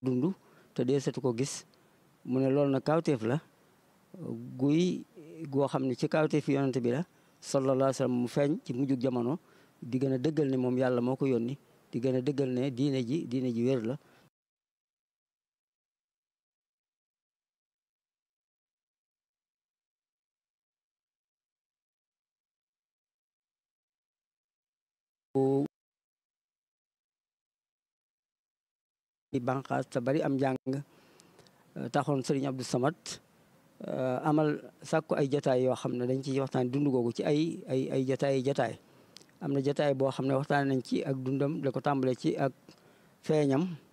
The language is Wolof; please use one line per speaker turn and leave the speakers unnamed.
dund te dee setu ko gis mu ne loolu nag kawteef la guy goo xam ne ci kawteef yonante bi la sallallahu alayhi wa sallam mu feeñ ci mujjug jamono di gën a dëggal ne moom yàlla moo ko yónni di gën a dëggal ne diine ji diine ji wér la banqaas te bari am njàng taxoon sëriñ Abdou Samad amal sàkku ay jataay yoo xam ne dañ ci waxtaan dund googu ci ay ay ay jataay jataay am na jataay boo xam ne waxtaan nañ ci ak dundam da ko tàmbale ci ak feeñam